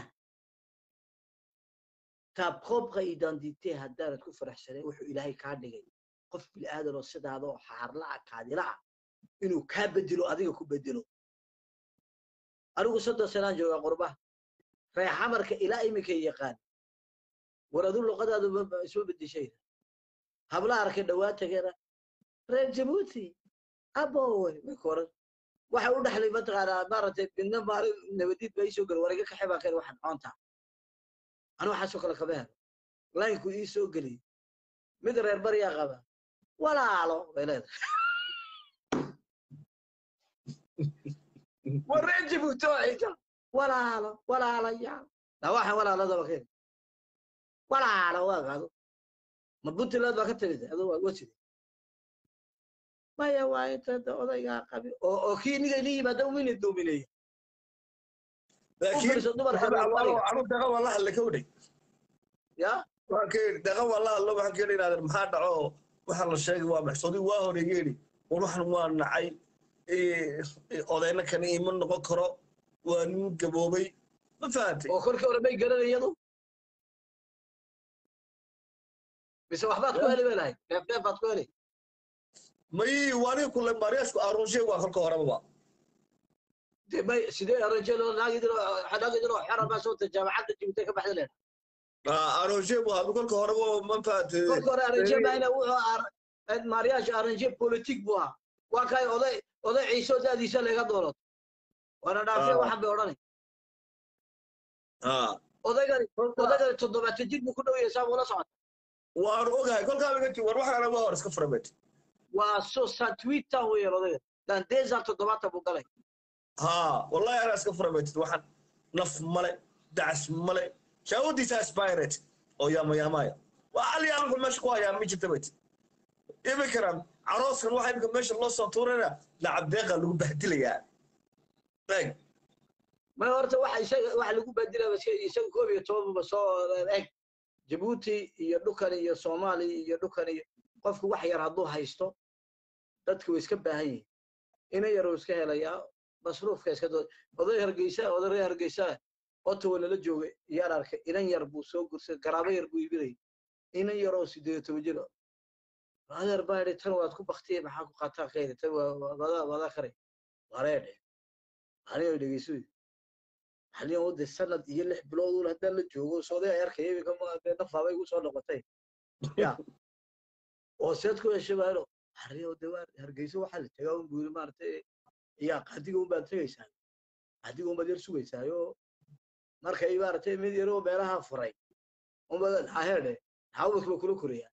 ta propre identité haddaanad ku faraxsanay wuxuu ilaahay kaa dhigay qof bilaadan oo sidaada oo xaarla'a kaadila ah inuu kaa bedelo adiga ku bedelo anigu soddon sanaan joogaa qurbaha reexamarka ilaa iminka yaqaan war adu luqadaadu isma bedeshayda habla arkay dhawaa tageena reer jabuuti abowe way ku oran waxa u dhexlay mataqaanaa maaragtay midna maalin nabadiid baa iisoo geli wariga kaxe baa keen waxaan coontaa anu waxaasoo kale kama helo laynku ii soo geliyey mid reer baryaa qaba walaalo bay leedahay war reer jabuuti oo xiga walaalo walaalayaal na waxaan walaaladaba keen walaalo waa qaado ma puntland baa ka timid adoo waa waside maya waa inta odaygaa qabi oo oo kii niga ni yimaada umina doomineeya u laakiin fiirso dumarka anu anu daqa waa la hadlay ka wadhay ya waan ka yidhi daqa waa la hadlo waxaan ka yidhi inaadan maxaa dhaco waxaa la sheegay waa maxsuudi waa hore iga yidhi war waxan waa nacay odayna kana ima noqon karo waa nin gaboobay ma fahantay oo kolkii hore may garanay iyadu mise waxbaad ku heli bay lahayd neef neef baad ku heli may waaniga kule maariyaashku aruunshay waa kolka horeba de may sidee arajelo naagidino naagidino xera baa soo ta jaamacadda jibutay ka baxda leena aruunshay waa kolka horeba ma fahantay kolka hore aranje baina wuxuu ar maariyaash aranje politik buu ahaa waa kay oday oday ciiso daadiisa laga doolato waana dhaafee Ah. waxan bay odhanay Ah, odaygani odaygani toddobaatan jir buu ku dhow yahay saa ula socota waan ogahay kolkaa igati war waxaana waa hor iska furabeet waa so satwitan weeyaan odayga dandeesan toddobaatan buu galay ha wallahi anaa iska furabeetid waxaan naf male dacas male shaawadiisa aspirate oo yaamayaamaya waa alyaalku meesha ku hayaa ma jirta bet imikaran carooskan waxa imika meesha loo soo tuurana lacab deeqa lagu bahdilayaa eeg ma horta waxa isaga waxa lagu badilaa iska isaga koob iyo tobanba soo eg jabuuti iyo dhukan iyo soomaaliya iyo dhukan iyo qofku wax yar hadduu haysto dadku way iska baahan yihiin ina yaruu iska helayaa masruufka iska doo oday hargeysa oday reer hargeysa ottawa lala joogay yar arkay inan yar buu soo gursay garaabo yar buu iibinayay inan yaroo sideed iyo toban jir adeer baa idhi tan waad ku baktiye maxaa ku qataa ka yidhi tan waa wadaa wadaa kare wareedhe aniga dhegeyso xaliyan wadde sanad iyo lix bilood uun haddaan la joogo sooday ay arkaya iminka ma nafaabay igu soo noqotay ya oo seed ku heshay baa ino xariyo de waa hargeysa waxaa la tegaa un buu yiri maaragtay yaa qaadiga un baad tegaysaa qaadiga un baad yar sugaysaayo markay maaragtay mid yaroo meelaha furay unba haheedhe xawdka ba kula korayaa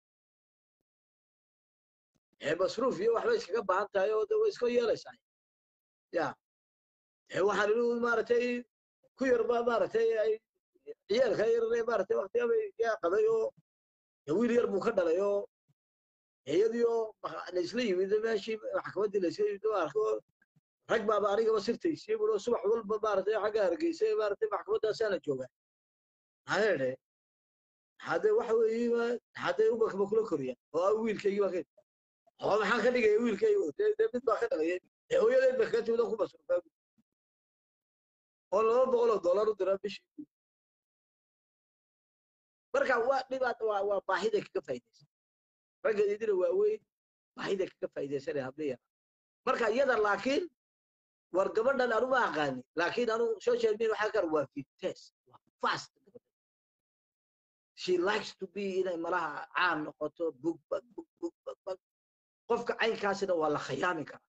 ee masruuf iyo waxbay iskaga baahan tahay oo de way iska yeelaysaa ya ee waxaan inu maaragtay ku yar baa maaragtay ay ciyaalka yar maaragtay waqtiga bay yaa qaday oo dee wiil yar buu ka dhalay oo iyadii oo laisla yimid meeshii maxkamaddii laisla yimid oo arko rag baaba anigaba sirtaysay buu subax walba maaragtay xagga hargeysay maaragtay maxkamaddaasana joogaa hayeedhe hadee waxa weeye hadee umakba kula koriya oo ah wiilkaygii baa ka oo maxaan ka dhigaya wiilkayga dee dee mid baa ka dhalaya ee hooyadeed ba kaga timid oo ku masruufaa oo laba boqol oo dollar u diraa bishii marka waa dhibaat waa waa baahiday kaga faa'iidaysan ragga idina waaweyn baahiday kaga faa'iidaysanaya habliya marka iyada laakiin war gabadhan anu ma aqaani laakiin anu social media waxaa kar waa fites waa fast she likes to be inay malaha caan noqoto bug bag bug bug bag bag qofka caynkaasina waa la khiyaami karaa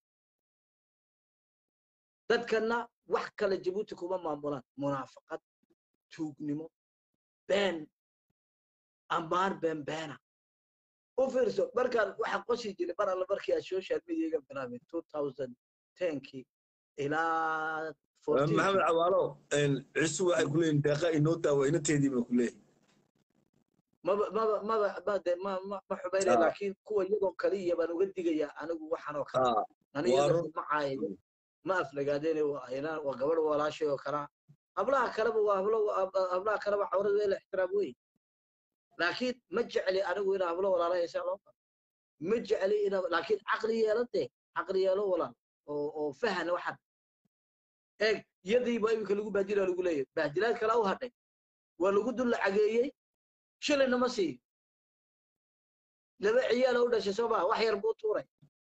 dadkana wax kale jabuuti kuma maamulaan munaafaqad tuugnimo been ammaan been beena u fiirso markaan waxaan qosi jiray mar alle markii aan social mediaga bilaabay two thousand tenkii ilaa maxamed cawaalo cisu waxay ku leeyihin deeqa inoo daawa inateedii bay ku leeyihin maba maba maba ma de ma ma ma xumaynaya Ah. laakiin kuwa iyadoo kaliya baan uga digayaa anigu waxaan oo kale Ah, aniga waa run. ma caayo ma aflagaadeen waa ayna waa gabadh walaashay oo kalaa hablaha kaleba waa hablo hab- hablaha kaleba cawrada la ixtiraam wey laakiin ma jecli anigu inaa hablo walaala haysaa loo qabo ma jecli inaa laakiin caqli yeelan dee caqli yeelo walaal oo oo fahan waxan eeg yadiiba iminka lagu bahdilaa lagu leeyahay bahdilaad kala u hadhay waa lagu dul lacageeyey shilina ma siiyo laba ciyaala u dhashay soo maa wax yar buu tuuray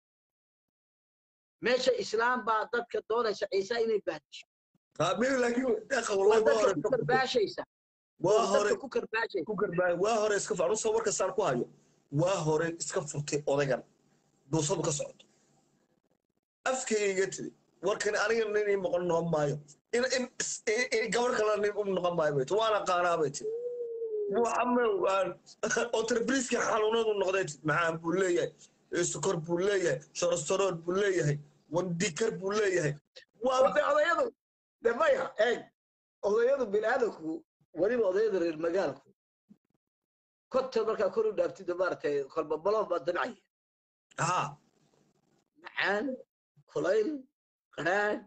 meesha islaam baa dadka doonaysa ciise inay bahdisho ah, mimi laakiin deeqa waa wallahi waa dadka hore ku karbaashaysa waa oo hore dadka ku karbaashaysa ku garbaay waa hore iska fur anuu soo warka saan ku hayo waa hore iska furtay odaygan duusadu ka socoto afkayga tiri warkan aniga nin ii noqon noqon maayo in in in gabar kale nin u noqon maayo bay tiri waana qaanaa bay tiri muxamed waan otrabriski xanuunadu noqday tiri maxaan buu leeyahay sukor buu leeyahay shorostorood buu leeyahay wandikar buu leeyahay waa Ode- odayadu de maya eeg odayadu biniaadanku weliba odayada reer magaalku konton markaa kor u dhaaftida maaragtay kolba balon baa dinacaya ha macaan kulayl qadhaan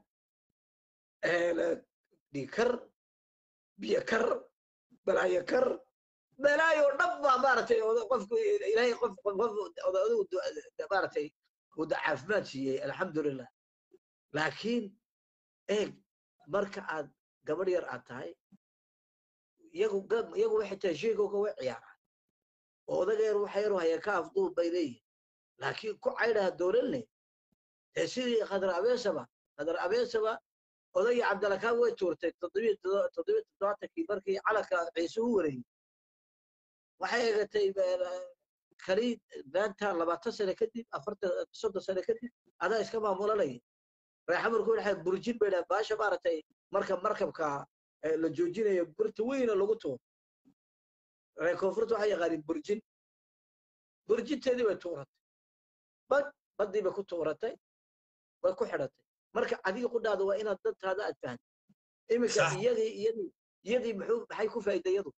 dhikar biyo kar balaayo kar balaayo dhan baa maaragtay oda- qofku ilaahay qof qof odayadu maaragtay uu da caafimaad siiyey alxamdulilah laakiin eeg marka aad gabadh yar aad tahay iyagu gab- iyagu waxay tahay sheegowga way ciyaaraan oo odaga yar waxa yaru haya ka afduub bay leeyihin laakiin ku caydhaha doolalne dee sidii khadar abeesaba khadar abeesaba odagii cabdalakaan way tuurtay toddobiyo todo- toddobiyo toddobaatankii markii calanka ciise u wareeyey waxay egatay kali maanta labaatan sane kadib afartan soddon sane kadib adaa iska maamulanaya reexamarku waxay burjin bay dhahan baasha maaragtay marka markabka eh, la joojinayo burta weyna lagu tuuro reer koonfurta waxay yaqaaniin burjin burjinteedii bay tuuratay bad baddii bay ku tuuratay way ku xidhatay marka adiga qudhaada waa inaad dantaada aad fahanto iminka Sax. iyadii iyadii iyadii muxuu maxay ku faa'iiday iyadu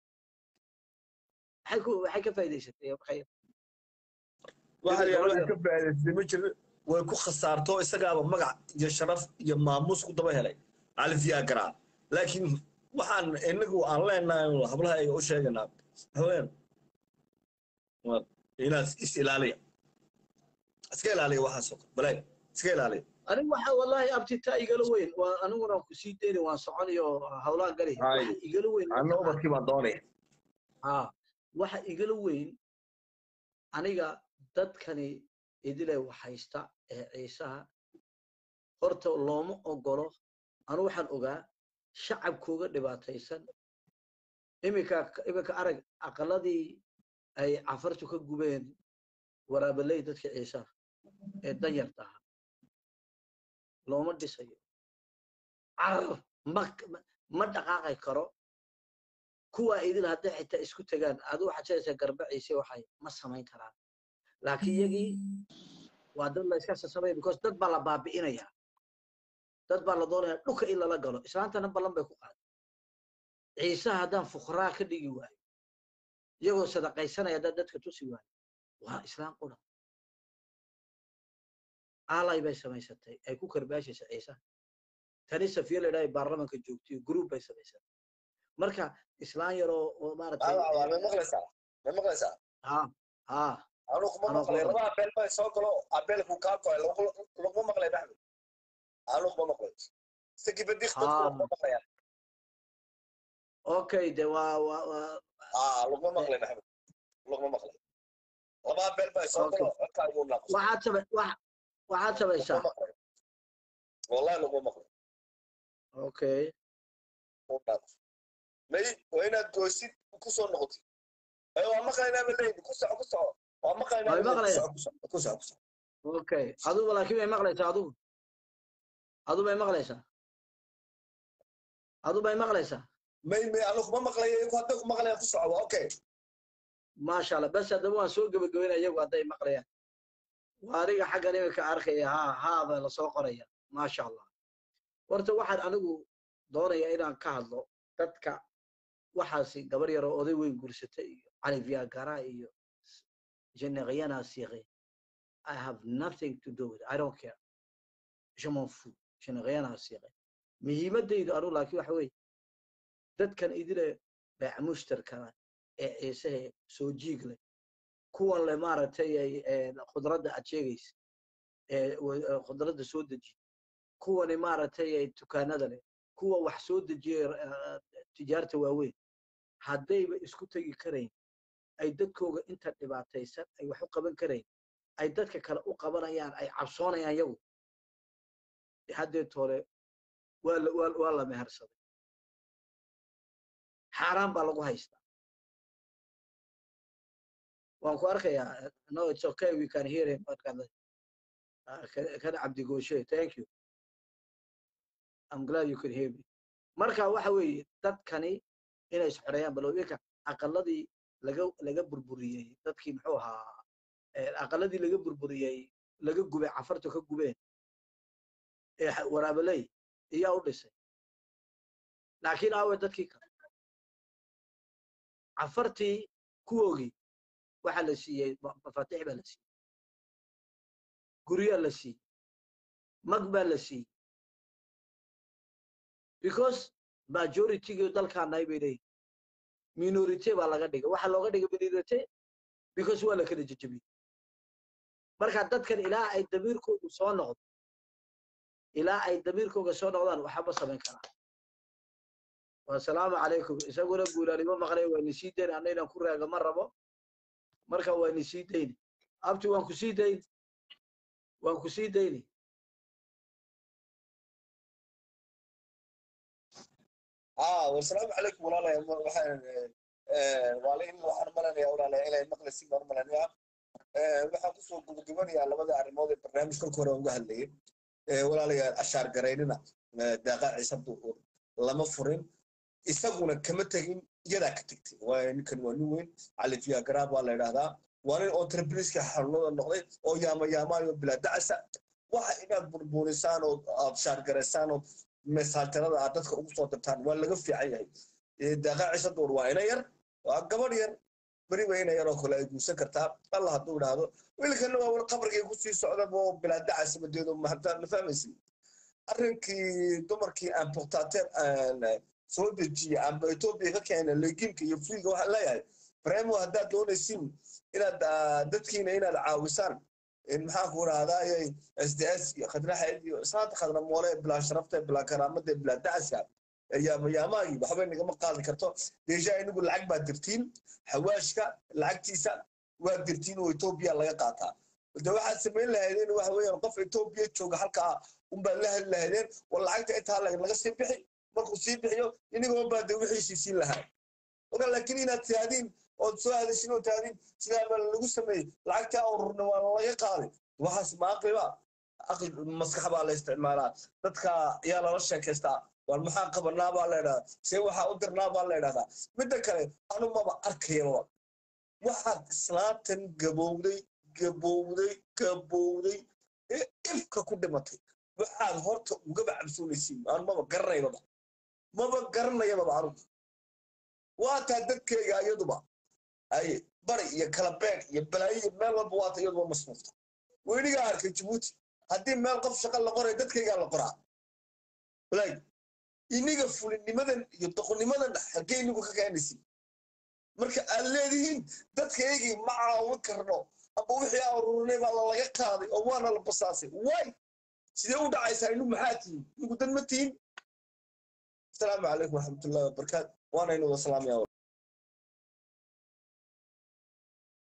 maxay ku maxay ka faa'iidaysatay maxay waxa Sidii la gabadh wax yar. ka faa'iidaystay ma jiro way ku khasaarto isagaaba magac iyo sharaf iyo maamuus ku daba helay alfiyaa garaa laakiin waxaan inagu aan leenahay hablaha ay u sheeganaa haween waa inaad is ilaaliya iska ilaaliya waxaasoo kale balaay iska ilaaliya anigu waxa wallahi abtitaa igala weyn waa aniguna ku sii deyni waan soconayo hawlaan gali Hay. waxa igala weyn anna ubadkii baan doonaya haa waxa igala weyn aniga dadkani idile waxhaysta ee ciisaha horta looma ogolo anu waxaan ogaa shacabkooga dhibaataysan iminka iminka arag aqaladii ay cafartu ka gubeen waraabaley dadka ciisaha ee danyarta ahaa looma dhisayo carar ma ma dhaqaaqi karo kuwa idil hadday xitaa isku tagaan adu waxaad sheegaysaa garba ciise waxay ma samayn karaan laakiin iyagii waa dad la iska sasamaya because dad baa la baabi'inaya dad baa la doonaya dhulka in lala galo islaantana ballan bay ku qaaday ciisaha haddaan fuqraa ka dhigi waayo iyagoo sadaqaysanaya haddaan dadka tusi waayo waa islaan qura aalay bay samaysatay ay ku karbaashaysa ciisaha tani safiya la idhaha baarlamanka joogtiyo group bay samaysatay marka islaan yaroo oo maaragtay ma maqlaysaa ma maqlaysaa ha ha anu kuma Anuu maqlay kuma laba abeel bay soo galo abeelku kaa koy laguma maqlay maxmed anu kuma maqlay sakibadis dadku Ah. laguma maqlayaan okay de waa waa waa aa laguma maqlay maxmed laguma maqlay laba abeel bay soo galo codkaa igu naaqus waxaad samay wax waxaad samaysaa laguma maqlay wallahi laguma maqlay okay u naaqus may waa inaad goosid kusoo noqotid ay waa maqlaynaa ba leeyihi ku soco ku soco waa maqlaynaa Way ba leeyihi. maqlayaan. ku soco ku soco ku soco okay adugu laakiin may maqlaysaa adugu adu may maqlaysaa adu may maqlaysaa may may anu kuma maqlaya iyagu hadday ku maqlayaan ku soco waa okay maasha allah bas haddaba waan soo gebagabeynaya iyagu hadday maqlayaan waa aniga xaggan iminka arkaya ha haaba lasoo qoraya maasha allah horta waxaan anigu doonaya inaan ka hadlo dadka waxaasi gabar yaroo oday weyn guursatay iyo cali viagara iyo jenaqyana siiqay i have nothing to do with it. i don't care je m'en fous jenaqyana siiqay muhiimadaydu anu laakiin waxa weeye dadkan idile beec mushtarkana ee ciisahe soo jiig leh kuwan le maaragtay ay ee, khudradda aad sheegaysa ee wa- ee khudradda soo dejiya kuwani maaragtay ay dukaanada leh kuwa wax soo dejiya eh, tijaarta waaweyn haddayba isku tegi karayn ay dadkooga inta dhibaataysan ay wax u qaban karayn ay dadka kale u qabanayaan ay cabsoonayaan yagu dee haddeed hore waa la waa waa la mehersaday xaaraan baa lagu haystaa waan ku arkayaa no it's okay we can hear him markaad Ah, kan kan cabdigooshe thank you i'm glad you could hear me marka waxa weeye dadkani inay isxoreeyaan balowinka aqaladii laga laga burburiyey dadkii muxuu ahaa eh, aqaladii laga burburiyey laga gubay cafarta ka gubeen ee xa- waraabaley iyaa u dhisay laakiin aawe dadkii kale cafartii kuwoogii waxaa la siiyey ma- mafaatiix baa la siiyey guryaa la siiyey mag baa la siiyey because majoritygi dalkaanahay bay leeyihin minority baa laga dhigay waxaa looga dhigay minority because waa la kala jejebiyey marka dadkan ilaa ay damiirkoodu soo noqdo ilaa ay damiirkooga soo noqdaan waxba samayn karaan wasalaamu calaykum isaguna guulaanimo maqlay waa ni sii dayn anna inaan ku raaga ma rabo marka waa ni sii dayni abti waan ku sii dayni waan ku sii dayni aa wasalaamu calaykum walaalay waxaan waalin waxaan malanayaa walaalay inay maqlaysin baan malanayaa waxaan kusoo gabagabanayaa labada arrimood ee barnaamij kolka hore uga hadlayay walaalayaal ashaar garaynina daaqa ciise duur lama furin isaguna kama tegin iyadaa ka tegtay waayo ninkan waa nin weyn cali fiyaagaraab waa la idhaahdaa waa nin entrepriska xarunada noqday oo yaamayaamaayo bilaa dacasa waxa inaad burburisaan oo aad shaargaraysaan oo mesaajarada aad dadka ugu soo dirtaan waa laga fiican yahay daaqa ciise duur waa ina yar waa gabadh yar beriba ina yar oo kale ay guursan kartaa allah hadduu idhaahdo wiilkana waa wal qabrigay kusii socda oo bilaa dacasa madeedo mahadaan ma fahmaysin arrinkii dumarkii importateur soo dejiya amba etoobiya ka keena legiimka iyo friga waxaan leeyahay bremo haddaad doonaysin inaad dadkiina inaad caawisaan maxaan ku rahdaa s d s iyo khadraxeed iyo saanta khadra moole bilaa sharafta bilaa karaamada bilaa dacaska yaamayaamaagii waxbay nagama qaadi karto deesha inagu lacag baa dirtiin xawaashka lacagtiisa waa dirtiin oo etoobiya laga qaataa de waxaad samayn lahaydeen waxa weeyaan qof etoobiya jooga halkaa unbaad la heli lahaydeen war lacagta intaa laga sii bixi markuu sii bixiyo inigoo baa de wixiisii siin lahaa oga laakiin inaad tihaadiin ood soo hadashin oo tihaadiin sidaa baa lagu sameeyey lacagtaa ururna waa laga qaaday waxaas ma aqliba aqli maskax baa la isticmaalaa dadka ayaa lala sheekaystaa war maxaa qabanaa baa la idhahdaa see waxaa u dirnaa baa la idhahdaa midda kale anu maba arkayaba waxaad islaantan gabowday gabowday gabowday ee ifka ku dhimatay waxaad horta ugaba cabsoonaysiin anu maba garanaybaba maba garanayababa anugu waataa dadkeyga iyaduba ay bari iyo kalabeeg iyo balaayo iyo meel walba waata iyaduba masruufta weynigaa arkay jabuuti haddii meel qof shaqa la qoray dadkeygaa la qoraa walaag iniga fulinimadan iyo doqonimadan xaggee inigu ka keenaysin marka aad leedihiin dadkaygii ma caawin karno amba wixii aan ururinay baa lalaga qaaday oo waana la basaasay way sidee u dhacaysaa inu maxaa tihiin inigu dad ma tihiin asalaamu calaykum waraxmatullahi wabarakaatu waana inu wasalaamaya